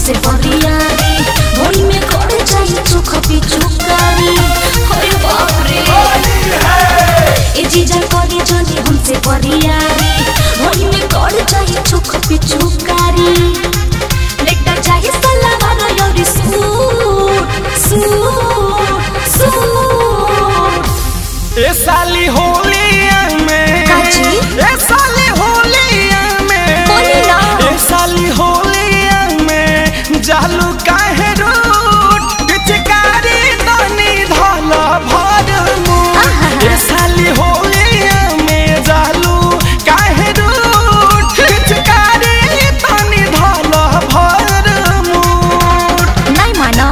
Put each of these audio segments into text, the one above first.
हमसे बरियारी भोई में कर जाई चोख पिचुकारी अरे बाप रे ए जीजा करी जनी हमसे बरियारी भोई में कर जाई चोख पिचुकारी लेटा चाहिए सलावार योरी सूट सूट सूट ए साली होलिया में काची? ए साली होलिया में बोली ना। ए साली होलिया में जालू काहे रूट पिचकारी तनी धल भर मुंह आहा। ए साली होलिया में जालू काहे रूट पिचकारी तनी धल भर मुंह नहीं मानो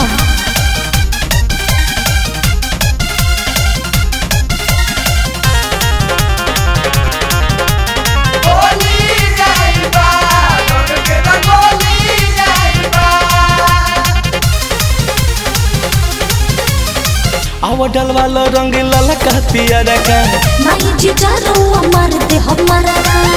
आवा डलवाला रंग ललका पियरा का नहीं जीजा रुआ मार दे हमारा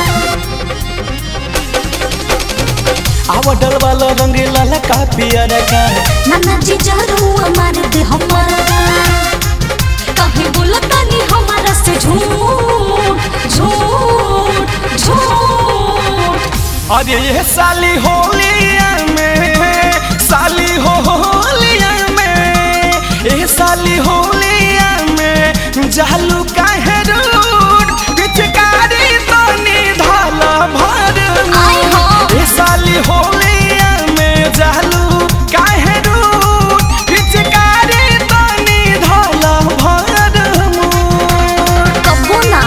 आवा डलवाला रंग ललका पियरा का नाना जीजा रुआ मार दे हमारा कहीं बोलता नहीं हमारा से झूठ झूठ झूठ अरे ये साली होलिया में साली हो होलिया में ए साली होलिया में जालू काहे रूट पिचकारी तनी धल भर आई हो। ए साली होलिया में जालू काहे रूट पिचकारी तनी धल भर मुंह कबू ना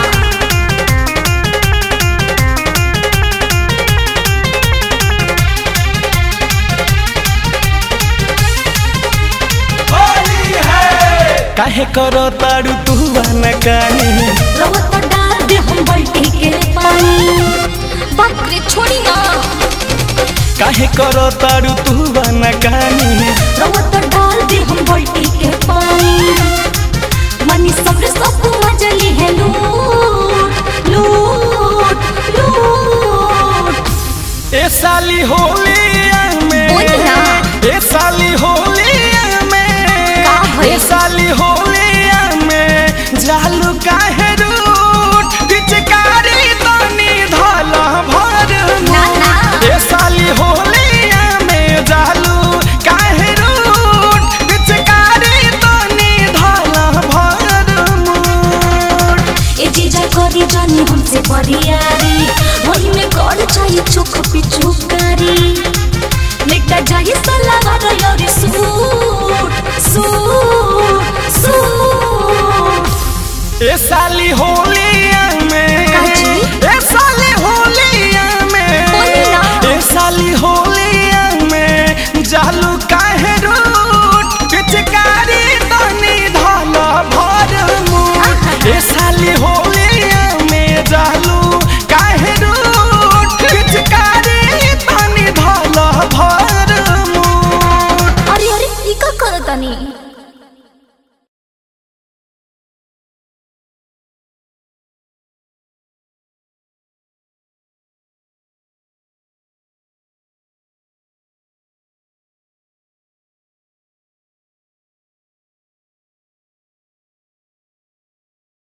काहे करो ताड़ू तू न कानी रवत डाल दे हम बल्टी के पानी बाप रे छोड़ी ना काहे करो ताड़ू तू न कानी रवत डाल दे हम बल्टी के पानी मनी सब्र सब मजली है लूट लूट लूट ए साली होलिया में बोली ना। ए साली होलिया में का भइल? ए साली होलिया में जालू काहे रूट पिचकारी तनी धल भर ना, ना। ए साली होलिया में जालू काहे रूट पिचकारी तनी धल भर मुंह ए जीजा करी जानी हमसे बरियारी वही में कर चाहिए चोख पिचुकारी लेटा जाई सलावार योरी सूट सूट सूट ए साली होली